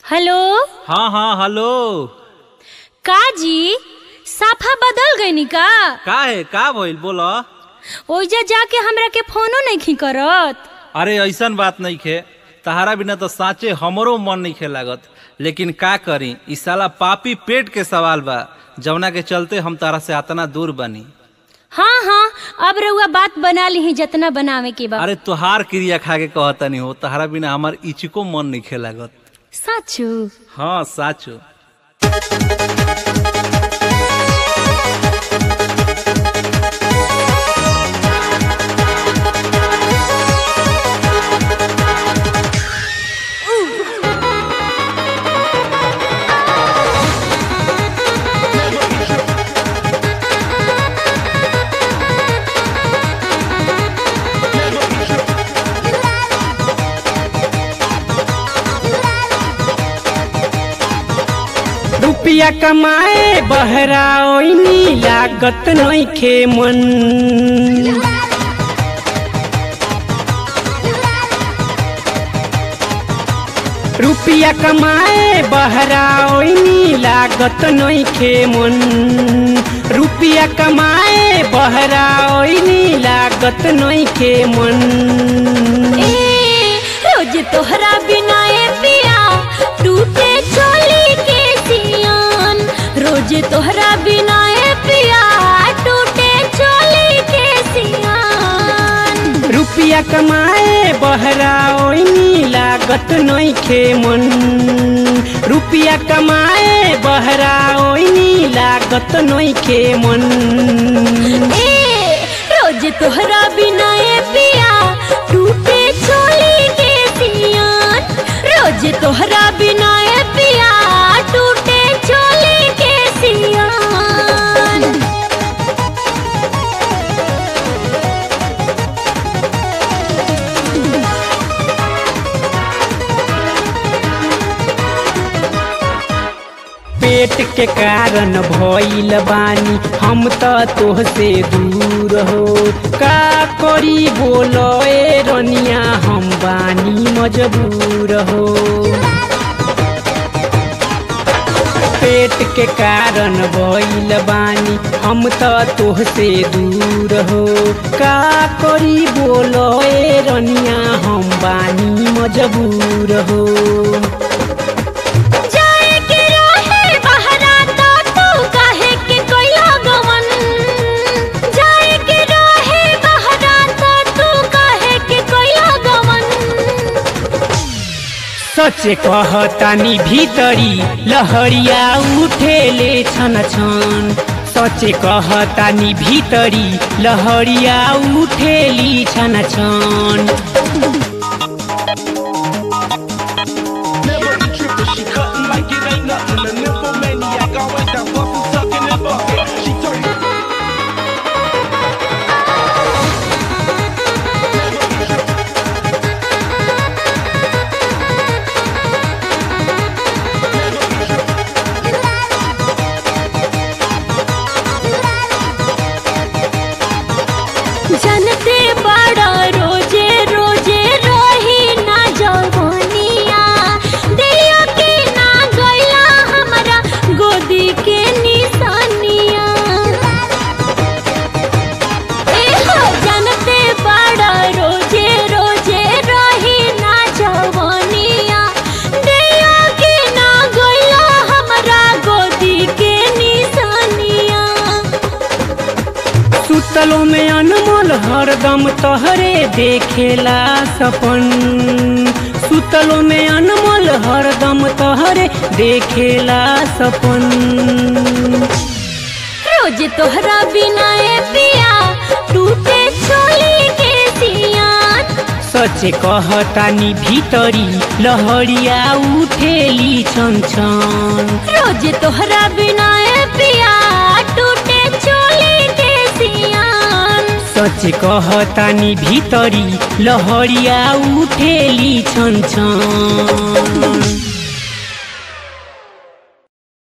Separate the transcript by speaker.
Speaker 1: Hello
Speaker 2: हाँ हाँ hello
Speaker 1: का जी साफा बदल गईनी का
Speaker 2: का है का भइल बोल
Speaker 1: ओइजा जाके हमरा के फोनो नहीं करत
Speaker 2: अरे ऐसन बात नहीं खे तहारा बिना तो साँचे हमरो मन नहीं खे लागत लेकिन का करी ई साला पापी पेट के सवाल बा जवना के चलते हम तारा से अतना दूर बनी
Speaker 1: हाँ हाँ अब रउआ बात बना ली जितना बनावे के बा
Speaker 2: अरे तुहार क्रिया खा के कहता नहीं हो तहारा बिना हमार इचिको मन नहीं खे लागत
Speaker 1: साचू
Speaker 2: हाँ साचो
Speaker 3: रुपया कमाए बहरा ओइनी लागत नइखे मन रुपया कमाए बहरा ओइनी लागत नइखे मन रुपया कमाए बहरा ओइनी लागत नइखे मन
Speaker 1: ए रोज तोहरा बिना ए पिया टूटे चोली के सियान रोज तोहरा बिना ए पिया टूटे चोली के सियान
Speaker 3: रुपया कमाए बहरा ओइनी लागत नइखे मन रुपया कमाए बहरा ओइनी लागत नइखे मन
Speaker 1: ए रोज तोहरा बिना ए पिया टूटे चोली के सियान रोज तोहरा बिना ए पिया टूटे चोली के सियान
Speaker 3: पेट के कारण भइल बानी हम त तोहसे दूर हो का करी बोलो ए रनिया हम बानी मजबूर हो पेट के कारण भइल बानी हम त तोहसे दूर हो का करी बोलो ए रनिया हम बानी मजबूर हो
Speaker 1: जाए के रहे बहरा तो तू काहे के कोइला गवन जाए के रहे बहरा तो तू काहे के कोइला गवन
Speaker 3: सच कहतानी भीतरी लहरिया उठेले छन छन सच कहतानी भीतरी लहरिया उठेली छन छन
Speaker 4: Never be trippin', she cuttin' like it ain't nothing. A nymphomaniac, always that bustin', suckin' and bucket. She turn.
Speaker 1: जनते बड़ा रोजे रोजे रही ना जवनिया दियो के ना गइला हमरा गोदी के निशानिया ए हो जनते बड़ा रोजे रोजे रही ना जवनिया दियो के ना गइला हमरा गोदी के निशानिया
Speaker 3: सुतलो में अनमोल हरदम तोहरे देखेला सपन सुतलो में अनमोल हरदम तोहरे देखेला सपन
Speaker 1: रोज तोहरा बिना ए पिया टूटे चोली के सियान
Speaker 3: सच कहतानी भीतरी लहरिया उठेली छन छन
Speaker 1: रोज तोहरा बिना ए पिया टूटे चोली के सियान
Speaker 3: सच कहतानी भीतरी लहरिया उठेली छन छन